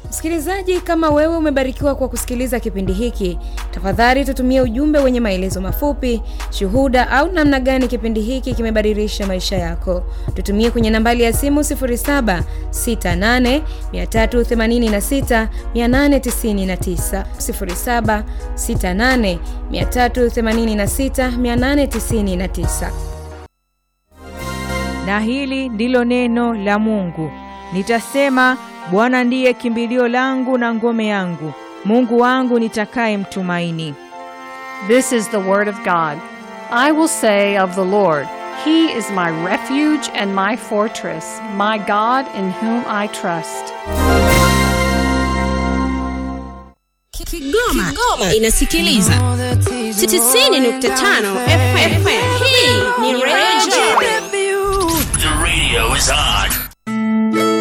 Msikilizaji, kama wewe umebarikiwa kwa kusikiliza kipindi hiki, tafadhali tutumie ujumbe wenye maelezo mafupi, shuhuda au namna gani kipindi hiki kimebadilisha maisha yako. Tutumie kwenye nambari ya simu 0768386899, 0768386899. Na hili ndilo neno la Mungu. Nitasema, Bwana ndiye kimbilio langu na ngome yangu, Mungu wangu nitakaye mtumaini. This is the word of God. I will say of the Lord, He is my refuge and my fortress, my God in whom I trust. Kigoma, Kigoma inasikiliza 90.5 FM. Hii ni Radio. The radio is on.